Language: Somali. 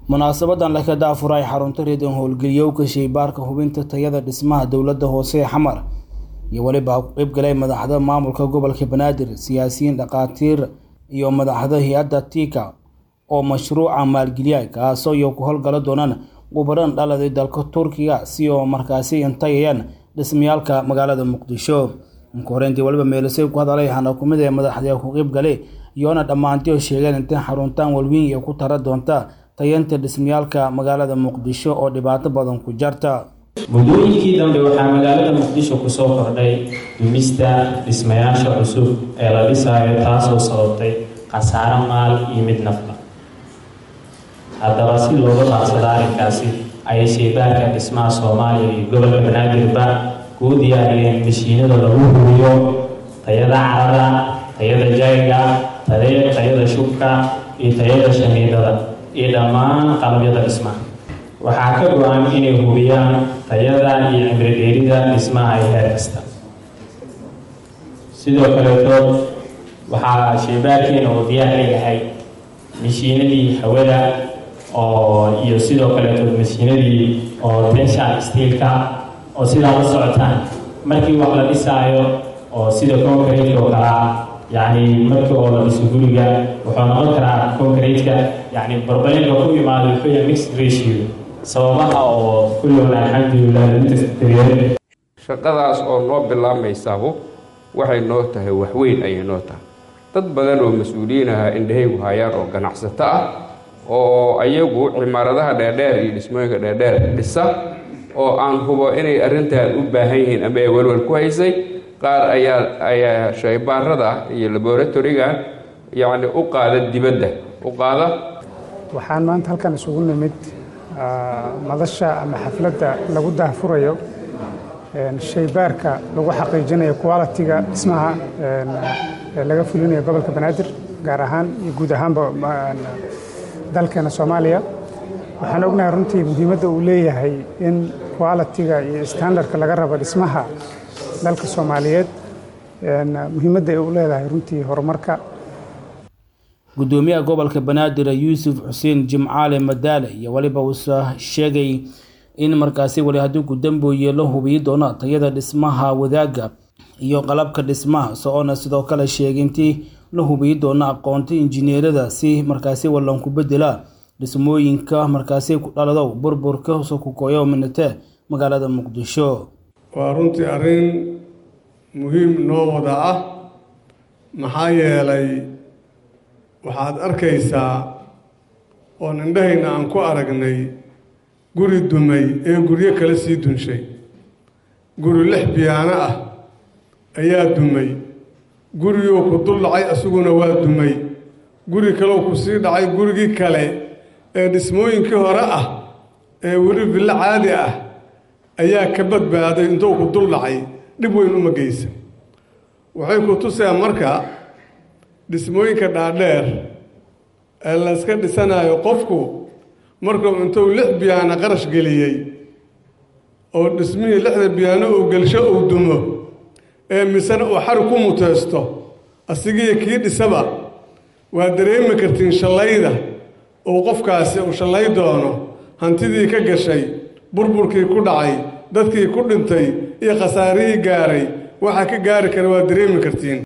munaasabadan laka daafuray xarunta reedon howlgeliyowka shaybaarka hubinta tayada dhismaha dowladda hoose ee xamar iyo weliba ku qeybgalay madaxda maamulka gobolka banaadir siyaasiyiin dhakhaatiir iyo madaxda hay-adda tika oo mashruuca maalgeliya kaasoo iyo ku howlgala doonaan gubaran dhaladay dalka turkiga si oo markaasi intayayaan dhismayaalka magaalada muqdisho inka horeyntii waliba meelisay ku hadalay hana kumid ee madaxda ku qeybgalay iyoona dhammaantiyo sheegeen intay xaruntaan walweyn iyo ku tara doonta tayanta dhismayaalka magaalada muqdisho oo dhibaato badan ku jarta muddooyinkii dambe waxaa magaalada muqdisho kusoo kordhay dumista dhismayaasha cusub ee la dhisaayo taasoo sababtay khasaaro maal iyo mid nafla haddaba si looga baadsada arrinkaasi ayay shaybaarka dhismaha soomaaliya iyo gobolka banaadirba kuu diyaariyeen mashiinada lagu hubiyo tayada carada tayada jayga tayada shubka iyo tayada shamiidada iyo dhammaan qalabyada dhismaha waxaa ka go-an inay hubiyaan tayada iyo cimridheerida dhismaha ee heer kasta sidoo kaleeto waxaa shaybaarkeena oo diyaar leeyahay mashiinadii hawada oo iyo sidoo kaleeto mashiinadii oo tenshan steelka oo sidaa la socotaan markii wax la dhisaayo oo sida concrete oo kalaa yacni markii oo la dhiso guriga wuxuu noqon karaa concrete-ka yacni barbarinka ku imaado wuxuu yahay mixed ratio sababaha oo kullowna alxamdulilah intastariyeen shaqadaas oo noo bilaabmaysaabo waxay noo tahay waxweyn ayay noo tahay dad badan oo mas-uuliyiin aha indhahaygu hayaan oo ganacsato ah oo ayagu cimaaradaha dheerdheer iyo dhismooyinka dheerdheer dhisa oo aan hubo inay arrintan u baahan yihiin ama ay welwel ku haysay qaar ayaa ayaa shaybaarada iyo laboratoriga yacni u qaada dibadda u qaada waxaan maanta halkan isugu nimid madasha ama xafladda lagu daahfurayo shaybaarka lagu xaqiijinayo qualitiga dhismaha laga fulinayo gobolka banaadir gaar ahaan iyo guud ahaanba dalkeena soomaaliya waxaan ognahay runtii muhiimadda uu leeyahay in qualitiga iyo standardka laga rabo dhismaha dalka soomaaliyeed muhiimadda ay u leedahay runtii horumarka gudoomiyaha gobolka banaadir yuusuf xuseen jimcaale madaale iyo weliba uusa sheegay in markaasi weli haddii gudambooye la hubiyi doono tayada dhismaha wadaaga iyo qalabka dhismaha so-oona sidoo kale sheegay intii la hubiyi doono aqoonta injineerada si markaasi wallanku bedela dhismooyinka markaasi ku dhalado burburka sokukoyo minate magaalada muqdisho waa runtii arrin muhiim noo wada ah maxaa yeelay waxaad arkaysaa oon indhahayna aan ku aragnay guri dumay ee guryo kale sii dunshay guri lix biyaano ah ayaa dumay guriguu ku dul dhacay isaguna waa dumay guri kaleoo ku sii dhacay gurigii kale ee dhismooyinkii hore ah ee weli villo caadi ah ayaa ka badbaaday intuu ku dul dhacay dhib weyn uma geysa waxay ku tuseen marka dhismooyinka dhaadheer ee layska dhisanayo qofku markuu intuu lix biyaano qarash geliyey oo dhismihii lixda biyaano uu gelsho uu dumo ee misena uu xari ku muteysto asigiiyo kii dhisaba waa dareemi kartiin shallayda uu qofkaasi uu shallay doono hantidii ka gashay burburkii ku dhacay dadkii ku dhintay iyo khasaarihii gaaray waxaa ka gaari kara waa dareemi kartiin